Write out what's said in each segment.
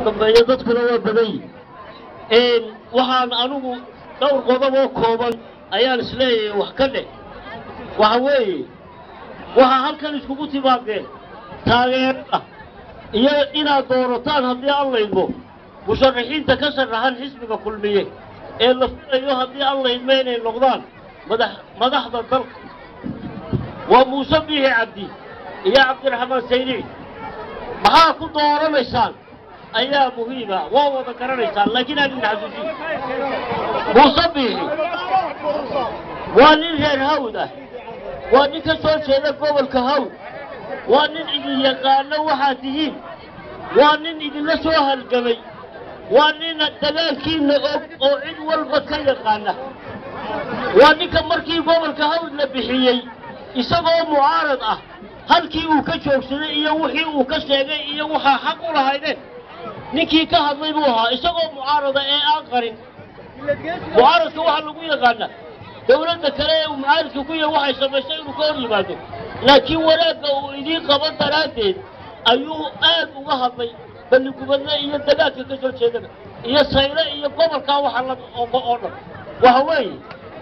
dambeeya dadkuna waa badan yihin waxaan anigu dhowr qodob oo kooban ayaan isleeyahay wax ka dheh waxa weeye waxaa halkan iskugu timaadeen taageerada iyo inaad doorataan haddii aan laydmo musharaxiinta ka sharaxan xisbiga kulmiye ee la filayo haddii aan laydmo inay noqdaan madax madaxda dalka waa muuse biixi cabdi iyo cabdiraxmaan saynici maxaa ku dooranaysaan ayaa muhiima waa wada garanaysaan laakiin aan idin xasuusin muuse biixi waa nin reer hawd ah waa nin ka soo jeeda gobolka hawd waa nin idin yaqaano waxaad tihiin waa nin idinla soo halgamay waa nin dagaalkiinna og oo cid walba ka yaqaana waa ninka markii gobolka hawd la bixiyey isagoo mucaarad ah halkii uu ka joogsaday iyo wixii uu ka sheegay iyo waxaa xaq u lahaydeen ninkii ka hadlay buu ahaa isagoo mucaarada ee aan qarin mucaaradka waxaa lagu yaqaana dawladda kale ee uu mucaaradka ku yahay waxay samaysay inuu ka hor yimaado laakiin wanaagga uu idiin qaban daraaddeed ayuu aad uga hadlay balligubadle iyo dagaalka ka soo jeedana iyo sayle iyo gobolkaa waxa la oo dhan waxa weeye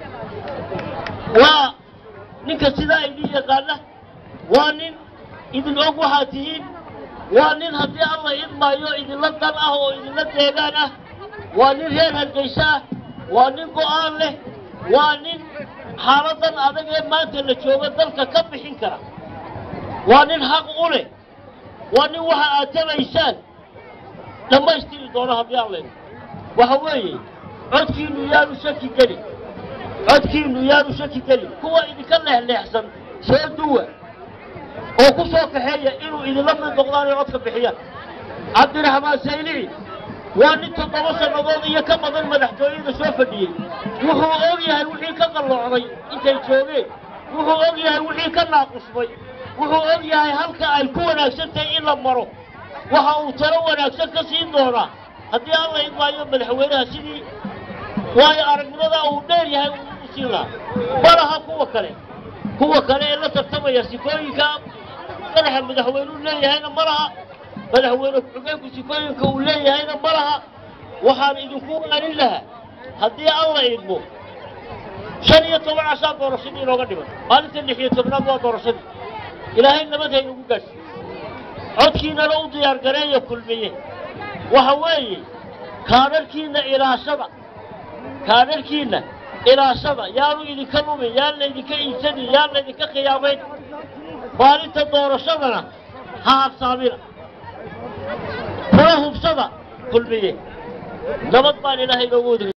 waa ninka sidaa idin yaqaana waa nin idin og waxaad tihiin waa nin haddii alla idmaayo idinla dal ah oo idinla deegaan ah waa nin reer hargaysa ah waa nin go'aan leh waa nin xaaladan adag ee maanta la jooga dalka ka bixin kara waa nin xaq u leh waa nin waxa aad tabaysaan dhammaystiri doono haddii aan layno waxa weeye codkiinnu yaanu shaki gelin codkiinnu yaanu shaki gelin kuwa idinka leexleexsan soo duwa oo ku soo kaxeeya inuu idinla mid noqdaan ay codka bixiyaan cabdiraxmaan saylici waa nin toddoba sannadood iyo ka badan madaxtooyada soo fadhiyey wuxuu og yahay wixii ka qalloocday intay joogeen wuxuu og yahay wixii ka naaqusmay wuxuu og yahay halka ay ku wanaagsan tahay in la maro waxa uu talo wanaagsan ka siin doonaa haddii aan la idmaayo madaxweynaha sidii waayo aragnimada uu dheer yahay uu siin lahaa malaha kuwa kale kuwa kale ee la tartamaya sifooyinka madaxa madaxweynuu leeyahayna ma laha madaxweyne ku-xigeenku sifooyinka uu leeyahayna ma laha waxaan idinku waanin lahaa haddii aan la idmo shan iyo toban cashaa doorashadii inooga dhiman maalinta lix iyo tobnaad waa doorashadii ilaahay nabad haynugu gaadhsi codkiinana u diyaargareeya kulmiye waxa weeye kaadharhkiinna ilaashada kaadharhkiinna ilaashada yaanu idinka lumin yaan laydinka iibsanin yaan laydinka khiyaamayn maalinta doorashadana ha habsaamina kuna hubsada kulmiye nabad baan ilaahay inoogu wadi